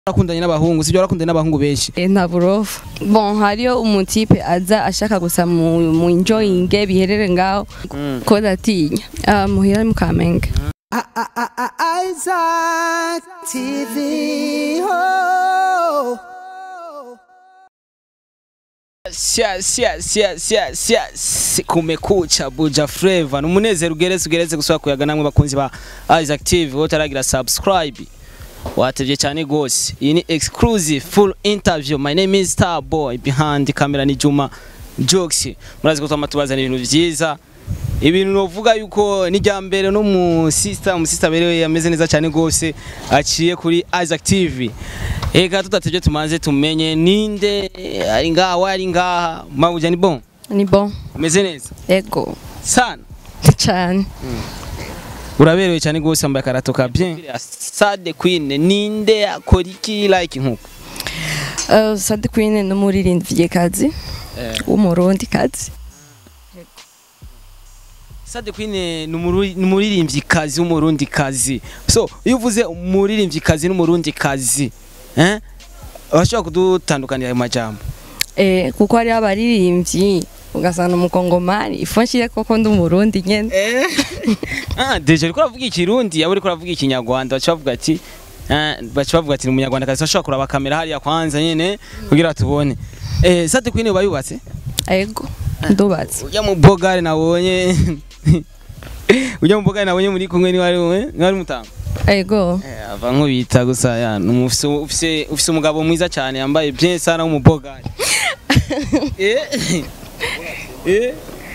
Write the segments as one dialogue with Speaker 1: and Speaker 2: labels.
Speaker 1: warakundanye n'abahungu sibyo warakundanye n'abahungu benshi
Speaker 2: Eh, nta burofa bon hariyo umutipe aza ashaka gusa mu, mu enjoyinge biherere ngaho ko ndatinya Ah, muhira mu kamenge
Speaker 3: Isaac TV. Oh.
Speaker 1: Yes, yes, yes, yes, yes. kumekucha buja flavor numunezero ugeretse ugeretse gusubira kuyaga namwe bakunzi ba Isaac TV wowe utaragira subscribe watevye cyane gose iyi ni exclusive full interview my name is Starboy behind camera ni Juma Jokes murazi ko twama tubazana ibintu vyiza ibintu novuga yuko nijya mbere no mu sister mu sister berewe yameze neza cyane gose aciye kuri Isaac TV ega tutatevye tumanze tumenye ninde ari ngaha ari ngaha mabuja ni bon
Speaker 2: ni bon
Speaker 1: umeze neza
Speaker 2: ego
Speaker 1: sana
Speaker 2: cyane
Speaker 1: uraberewe cyane gose wambaye akarato ka bien Sade Queen ninde akora iki like nkuko
Speaker 2: uh, Sade Queen ni umuririmbyi kazi w'umurundi kazi
Speaker 1: Sade Queen ni umuru- ni umuririmbyi kazi w'umurundi kazi so iyo uvuze umuririmbyi kazi n'umurundi kazi eh urashobora kudutandukanira ayo majambo
Speaker 2: eh, kuko hariho abaririmbyi ugasanga umukongomani ifo nshire koko ndi umurundi nyene
Speaker 1: ah deje uriko uravuga ikirundi yaba uriko uravuga ikinyarwanda baca bavuga ati eh, baca bavuga ati ni umunyarwanda kazi bashobora kuraba kamera hariya kwanza nyene kugira tubone eh Sade Queen uba yubatse
Speaker 2: ego ndubatse
Speaker 1: ujya mu bogare nabonye ujya mu bogare nabonye muri kumwe ni wari we ni wari mutanga
Speaker 2: ego
Speaker 1: Eh, ava nkubita gusa ya ni ufise ufise ufise umugabo mwiza cyane yambaye bien sana w'umubogari eh eh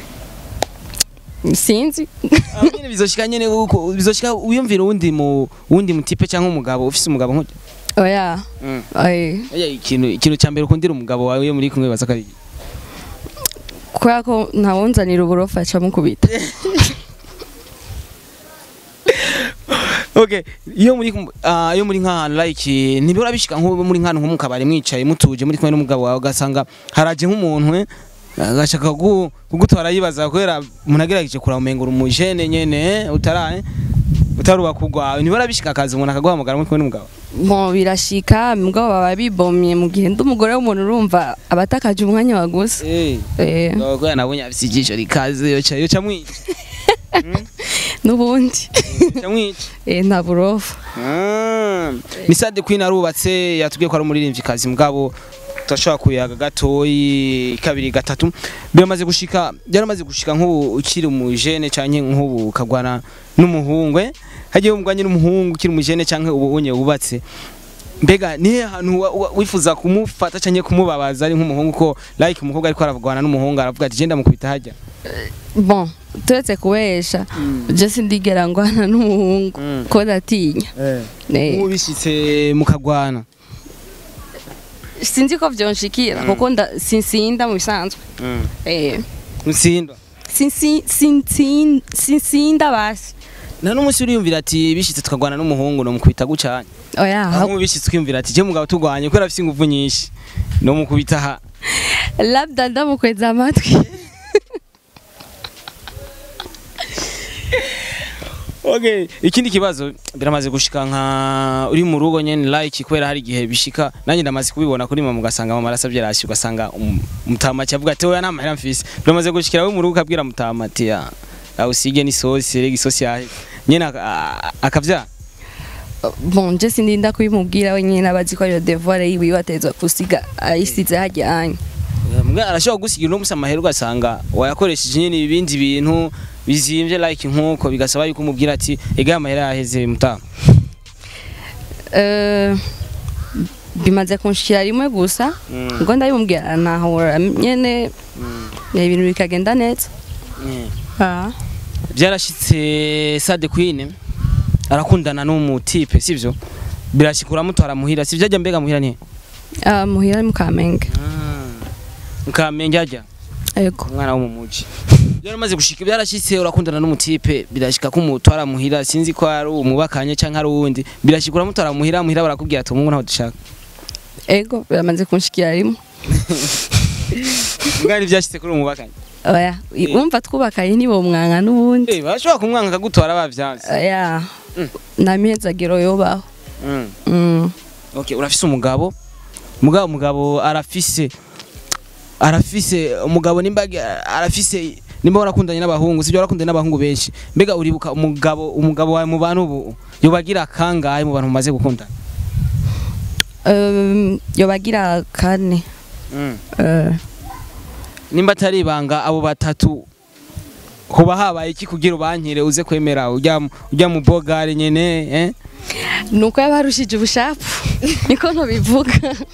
Speaker 2: sinzi
Speaker 1: aho nyene bizoshika nyene uko bizoshika wiyumvira uwundi mu wundi mutipe cyangwa umugabo ufise umugabo nk'uko
Speaker 2: oya
Speaker 1: Mm.
Speaker 2: eh,
Speaker 1: Oya, ikintu ikintu cya mbere ukundira umugabo wawe iyo muri kumwe baza kabiri
Speaker 2: kubera ko ntawunzanira uburofa aca mukubita
Speaker 1: Okay, iyo muri kum- ah, iyo muri nk'ahantu like ntibora bishika nko muri nk'ahantu nko mu kabari mwicaye mutuje muri kumwe n'umugabo wawe ugasanga haraje nk'umuntu eh, agashaka kugu- kugutwara yibaza kubera umuntu agerageje kuramenga uri umujene nyene eh, utara eh, utaruba kugwawe ntibora bishika akazi umuntu akaguhamagara muri kumwe n'umugabo
Speaker 2: mo birashika mugabo baba bibomye mu gihe ndi umugore w'umuntu urumva abatakaje umwanya wagusa
Speaker 1: eh
Speaker 2: eh,
Speaker 1: kubera nabonye afise ijisho rikaze yoca yoca mwica
Speaker 2: n'ubundi
Speaker 1: yoca mwica
Speaker 2: eh, nta burofa
Speaker 1: Ah, ni Sade Queen arubatse yatubwiye ko ari umuririmbyi kazi mugabo turashobora kuyaga gatoyi kabiri gatatu biramaze gushika byaramaze gushika nk'ubu ukiri umujene canke nk'ubu ukagwana n'umuhungu eh? hagiye umugwanye n'umuhungu ukiri umujene canke ubu unye wubatse mbega ni ahantu wa- wa- wifuza kumufata canke kumubabaza ari nk'umuhungu ko like umukobwa ariko aravugana n'umuhungu aravuga ati genda mukubita hajya
Speaker 2: bon turetse kubesha je sindigera ngwana n'umuhungu
Speaker 1: Mm.
Speaker 2: ko ndatinya Eh,
Speaker 1: nk'ubu bishitse mukagwana
Speaker 2: sinzi ko vyonshikira kuko nda- sinsinda mu bisanzwe eh,
Speaker 1: mutsindwa
Speaker 2: sinsi- sinsin- sinsinda basi
Speaker 1: nta n'umunsi uriyumvira ati bishitse tukagwana n'umuhungu no mukubita gucanye
Speaker 2: oya
Speaker 1: aho bishitse ukiyumvira ati je mugabo tugwanye kubera afise ingufu nyinshi no mukubita ha
Speaker 2: labda ndamukweza amatwi
Speaker 1: okay ikindi kibazo biramaze gushika nka uri mu rugo nyene like kubera hari igihe bishika nanjye ndamaze kubibona kuri mama ugasanga mama arasavye rasi ugasanga um- mutama cyavuga ati oya nta mfise biramaze gushikira we mu rugo ukabwira mutama ati ya aho usige ni sosi rega isosi yahe nyene aka- a- akavya
Speaker 2: bon je sindinda kubimubwira wenyine abazi ko ayo devoir yiwe atezwa kusiga ayisize hajya anya
Speaker 1: mbwa arashobora gusigira uno musi amahera ugasanga wayakoresheje nyene ibindi bintu bizimvye like nkuko bigasaba yuko umubwira ati ega amahera yaheze mutama
Speaker 2: Eh, bimaze kunshikira rimwe gusa
Speaker 1: Mm.
Speaker 2: ngo ndabimubwira nahora nyene ibintu bikagenda neza
Speaker 1: Mm.
Speaker 2: Ah.
Speaker 1: byarashitse Sade Queen arakundana n'umutipe sivyo birashika uramutwara muhira sivyo ajya mbega muhira ni
Speaker 2: Ah, muhira mu kamenge
Speaker 1: mukamenge ajya
Speaker 2: ego
Speaker 1: umwana wo mu muji byaramaze gushika byarashitse urakundana n'umutipe birashika ko umutwara muhira sinzi ko ari umubakanye canke ari uwundi birashika uramutwara muhira muhira barakubwira ati umungu ntaho dushaka
Speaker 2: ego biramaze kunshikira rimwe
Speaker 1: mbwa byashitse kuri umubakanye
Speaker 2: oya wumva twubakanye nibo mwanga n'ubundi
Speaker 1: eh bashobora kumwanga akagutwara bavyanse
Speaker 2: oya
Speaker 1: Mm.
Speaker 2: nta mihezagiro yobaho
Speaker 1: Mm.
Speaker 2: Mm.
Speaker 1: okay urafise umugabo mugabo umugabo arafise arafise umugabo nimba arafise nimba warakundanye n'abahungu sibyo warakundanye n'abahungu benshi mbega uribuka umugabo umugabo wawe mu bantu ubu yobagira kangahe mu bantu mumaze gukundana
Speaker 2: Um, yobagira kane Eh,
Speaker 1: nimba atari ibanga abo batatu hoba habaye iki kugira ubankire uze kwemera ujya ujya mu bogare nyene eh
Speaker 2: nuko yabarushije ubushapu niko ntubivuga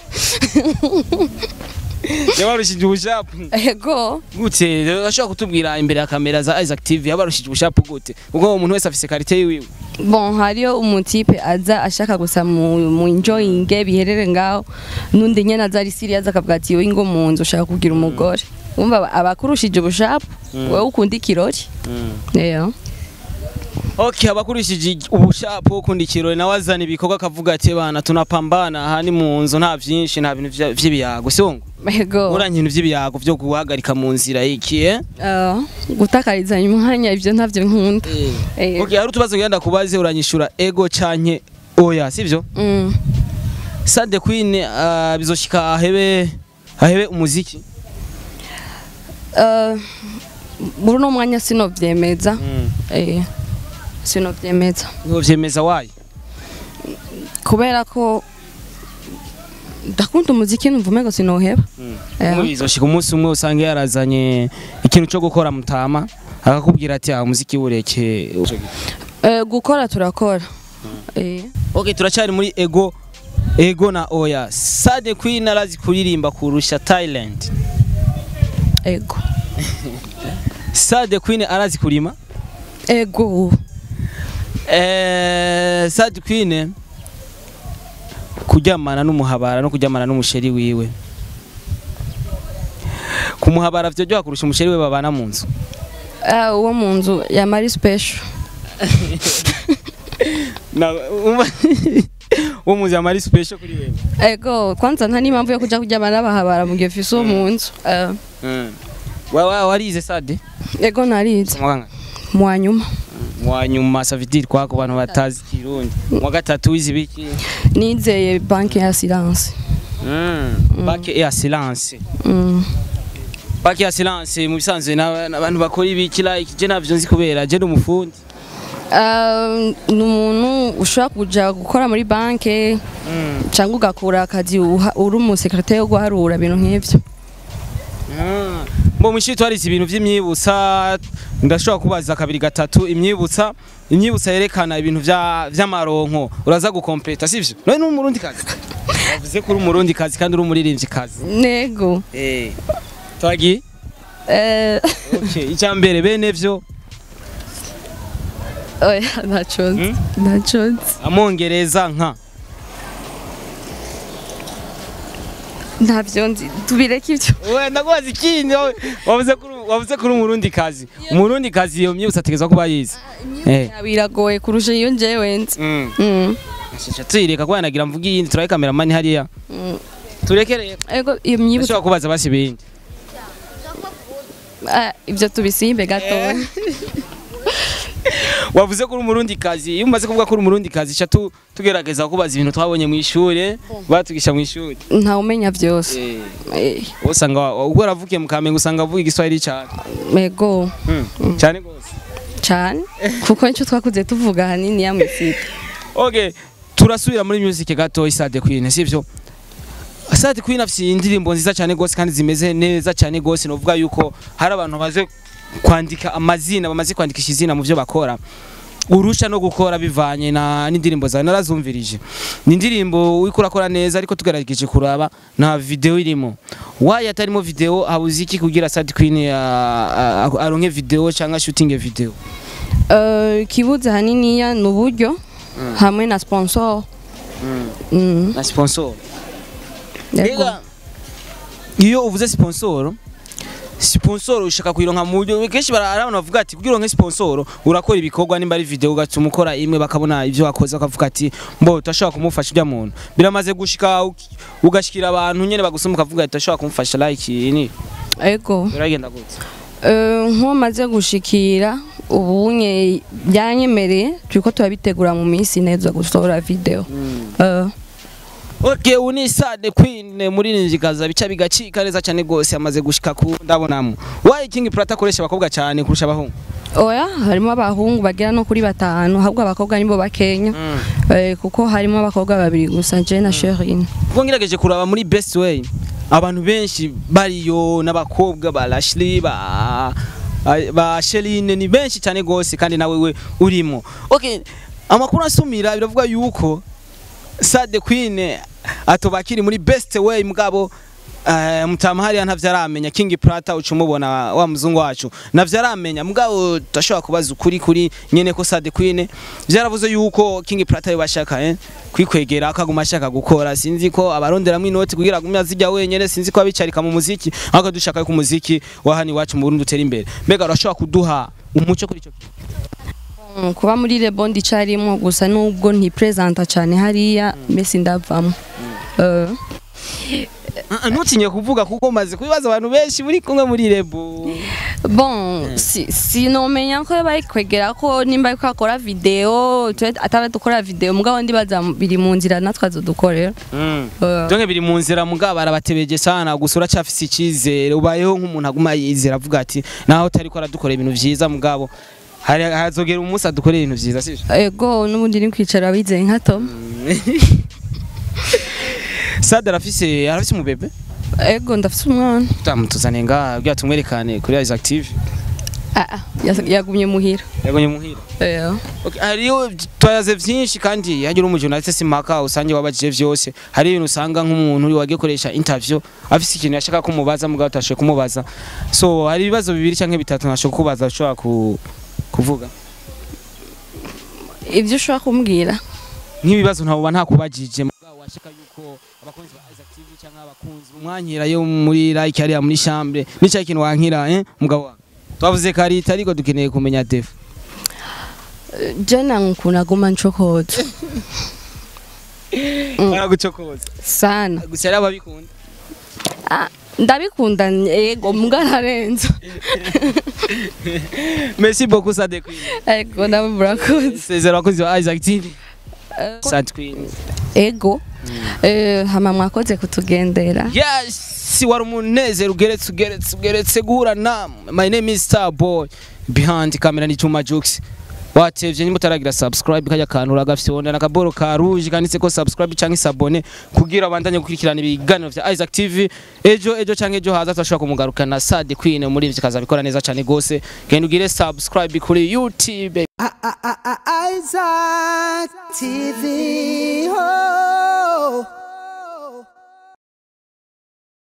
Speaker 1: yabarushije ubushapu
Speaker 2: ego
Speaker 1: gute urashobora kutubwira imbere ya kamera za Isaac TV yabarushije ubushapu gute ubwo umuntu wese afise karite yiwe
Speaker 2: bon hariyo umutipe aza ashaka gusa mu, mu enjoyinge biherere ngaho nundi nyene aza ari serious akavuga ati wowe ngo mu nzu ushaka kugira umugore umva aba- abakurushije ubushapu wowe ukunda ikirori yeah.
Speaker 1: Okay, abakurishije ubushapu ukunda ikirori nawe azana ibikorwa akavuga ati bana tunapambana aha ni mu nzu nta vyinshi nta bintu vya- vy'ibiyago sibongo
Speaker 2: ego
Speaker 1: uranye ibintu vy'ibiyago vyo guhagarika mu nzira iki eh
Speaker 2: uh, gutakarizanya umwanya ivyo ntavyo nkunda Eh.
Speaker 1: Okay, hari utubazo ngenda kubaze uranyishura ego canke oya sivyo
Speaker 2: mm.
Speaker 1: Sade Queen uh, bizoshika ahebe ahebe umuziki
Speaker 2: uh, muri uno mwanya sinovyemeza eh, sinovyemeza
Speaker 1: Ngo vyemeza wayi
Speaker 2: kubera ko ndakunda umuziki numva umengo sinoheba Yeah.
Speaker 1: Ngo bizoshika umunsi umwe usange yarazanye ikintu cyo gukora mutama akakubwira ati ah umuziki ureke
Speaker 2: Eh, gukora turakora Eh,
Speaker 1: Okay turacari muri ego ego na oya Sade Queen arazi kuririmba kurusha Thailand
Speaker 2: ego
Speaker 1: Sade Queen arazi kurima
Speaker 2: ego
Speaker 1: eh Sade Queen kuryamana n'umuhabara no kuryamana n'umusheri wiwe kumuhabara vyo kurusha umusheri we babana mu nzu
Speaker 2: Ah, uwo mu nzu ya mari special
Speaker 1: na umva uwo muzi amari special kuri wewe
Speaker 2: ego kwanza nta n'impamvu yo kuja kuryama n'abahabara mu gihe ufise uwo mu nzu Eh,
Speaker 1: wa wa warize Sade
Speaker 2: ego narize
Speaker 1: mwanga
Speaker 2: mu wa nyuma
Speaker 1: wa nyuma savidiri kwa ku bantu batazi kirundi wa gatatu wize biki
Speaker 2: nizeye banki ya silence
Speaker 1: banke ya silence
Speaker 2: Mm.
Speaker 1: banke ya silence mu bisanzwe na- n'abantu bakora ibiki like je navyo nzi kubera je n'umufundi
Speaker 2: Ah, ni umuntu ushobora kuja gukora muri banki cyangwa ugakora akazi uha- uri umusekretari wo guharura ibintu nk'ivyo
Speaker 1: mbo mwishi twarize ibintu vy'imyibutsa ndashobora kubaza kabiri gatatu imyibutsa imyibutsa yerekana ibintu vya vy'amaronko uraza gukompleta sivyo none ni umurundi kazi wavuze ko uri umurundi kazi kandi uri umuririmbyi kazi
Speaker 2: nego
Speaker 1: eh twagi
Speaker 2: Eh,
Speaker 1: okay icya mbere bene vyo
Speaker 2: oya ntaco nzi ntaco nzi
Speaker 1: amongereza nka
Speaker 2: ntavyo nzi tubireke ivyo
Speaker 1: we ndakubaza ikindi wowe. wavuze ko uri- wavuze ko uri umurundi kazi umurundi kazi iyo myibutsa ategezwa kuba yize Eh.
Speaker 2: biragoye kurusha iyo njewe nzi
Speaker 1: Mm.
Speaker 2: Mm.
Speaker 1: Shasha tuyireka ko yanagira mvuga iyindi turaye kameramani hariya
Speaker 2: Mm.
Speaker 1: tureke rero
Speaker 2: ego iyo myibutso
Speaker 1: ushobora kubaza basi ibindi
Speaker 2: Ah, ivyo tubisimbe gatoya
Speaker 1: wavuze ko uri umurundi kazi iyo umaze kuvuga ko uri umurundi kazi ca tu- tugerageza kubaza ibintu twabonye mu ishuri batugisha mu ishuri
Speaker 2: ntawumenya vyose
Speaker 1: Eh,
Speaker 2: Eh,
Speaker 1: wowe usanga wa- ubwo waravukiye mu kamenge usanga avuga igiswahili cyane
Speaker 2: ego
Speaker 1: Mm, cyane rwose
Speaker 2: cane kuko nico twakuze tuvuga hanini ya mwisika
Speaker 1: okay turasubira muri music gato Sade Queen sivyo Sade Queen afite indirimbo nziza cyane gose kandi zimeze neza cyane gose novuga yuko hari abantu baze kwandika amazina bamaze kwandikisha izina mu byo bakora urusha no gukora bivanye na n'indirimbo zawe narazumvirije ni indirimbo uriko urakora neza ariko tugerageje kuraba nta video irimo wayi atarimo video habuze iki kugira Sade Queen ah, ah, aronke video cyangwa shooting video
Speaker 2: Eh, ikibuze haniniya ni uburyo hamwe na sponsor Mm,
Speaker 1: na sponsor
Speaker 2: yego.
Speaker 1: Mbega iyo uvuze sponsor sponsor ushaka kuyironka mu buryo kenshi bara- hari abantu bavuga ati kugira uronke sponsor urakora ibikorwa nimba ari video ugatuma ukora imwe bakabona ibyo wakoze bakavuga ati mbo utashobora kumufasha ujya muntu biramaze gushika uki- ugashikira abantu nyene bagusoma ukavuga ati utashobora kumufasha like ni
Speaker 2: ego
Speaker 1: biragenda gute
Speaker 2: Eh, nk'uwo maze gushikira ubunye byanyemereye turiko turabitegura mu minsi neza gusohora video Eh,
Speaker 1: Okay, uni Sade Queen muririmvyikaza bica bigacika neza cyane gose amaze gushika ku ndabonamo. Why King Prata akoresha abakobwa cyane kurusha abahungu?
Speaker 2: oya harimo abahungu bagera no kuri batanu ahubwo abakobwa nibo bakenya Eh, kuko harimo abakobwa babiri gusa je na Sherine
Speaker 1: Ubwo ngerageje kuraba muri Best Way abantu benshi bariyo n'abakobwa ba Lashley ba ba Sheline ni benshi cyane gose kandi nawe we urimo. Okay, amakuru asumira biravuga yuko Sade Queen atobakiri muri Best Way mugabo Uh, mutama hariya ntavyo aramenya King Prata uca umubona wa muzungu wacu navyo aramenya mugabo tudashobora kubaza ukuri kuri nyene ko Sade Queen vyaravuze yuko King Prata yo bashaka eh kwikwegera akaguma ashaka gukora sinzi ko abaronderamwe inoti kugira gume azijya wenyene sinzi ko abicarika mu muziki ahubwo dushaka ko umuziki wa hano iwacu mu Burundi utera imbere mbega urashobora kuduha umuco kuri ico kintu
Speaker 2: Mm, kuba muri Rebond icarimo gusa nubwo ntipresenta cyane hariya mbese ndavamo Eh,
Speaker 1: Ah, ah, ntutinye kuvuga kuko maze kubibaza abantu benshi muri kumwe muri Rebo
Speaker 2: bon si sinomenya ko bari kwegera ko nimba ariko akora video twe ataba dukora video mugabo ndibaza biri mu nzira natwe azodukorera
Speaker 1: mm.
Speaker 2: Eh,
Speaker 1: Donke biri mu nzira mugabo barabatebeje sana gusa uracafise icizere ubayeho nk'umuntu aguma yizera avuga ati naho utari ko aradukora ibintu vyiza mugabo hari hazogera umunsi adukorera ibintu vyiza sivyo
Speaker 2: ego n'ubundi ni kwicara bizeye nka Tom
Speaker 1: Sade arafise arafise umubebe
Speaker 2: ego ndafite umwana
Speaker 1: tamutuzane nga bya tumwerekane kuri Isaac TV
Speaker 2: Ah, ah, yas- yagumye muhira
Speaker 1: yagonye muhira
Speaker 2: Eh,
Speaker 1: Okay, hariyo twayaze vyinshi kandi hagira umujournaliste simpaka usange wabajije vyose hari ibintu usanga nk'umuntu uri wagiye koresha interview afise ikintu yashaka kumubaza mugabo utashoboye kumubaza so hari ibibazo bibiri canke bitatu nashobora kubaza ushobora ku, kuvuga
Speaker 2: ibyo ushobora kumbwira
Speaker 1: nk'ibibazo ntabuba ntakubajije mugabo washaka yuko abakunzi ba Isaac TV canke abakunzi umwankira yo muri like hariya muri chambre nica ikintu wankira eh mugabo wawe twavuze karita ariko dukeneye kumenya def
Speaker 2: jana nkunaguma ncokoza
Speaker 1: baragucokoza
Speaker 2: sana
Speaker 1: gusa yari ababikunda
Speaker 2: Ah, ndabikunda ego mbwa ntarenza
Speaker 1: merci beaucoup Sade Queen
Speaker 2: ego nawe murakoze
Speaker 1: sezera abakozi ba Isaac TV
Speaker 2: Eh,
Speaker 1: Sade Queen
Speaker 2: ego Eh, hama mwakoze kutugendera
Speaker 1: yes wari umunezero ugeretse ugeretse ugeretse guhura na my name is Starboy behind camera ni Juma Jux watevye nimba utaragira subscribe kajya kantu uragafyonda nakaboro ka rouge kanditse ko subscribe canke sabone kugira abandanye gukurikirana ibiganiro vya Isaac TV ejo ejo canke ejo haza turashobora kumugarukana Sade Queen muri ivyo kaza bikora neza cane gose genda ugire subscribe kuri YouTube
Speaker 3: Isaac TV. Oh.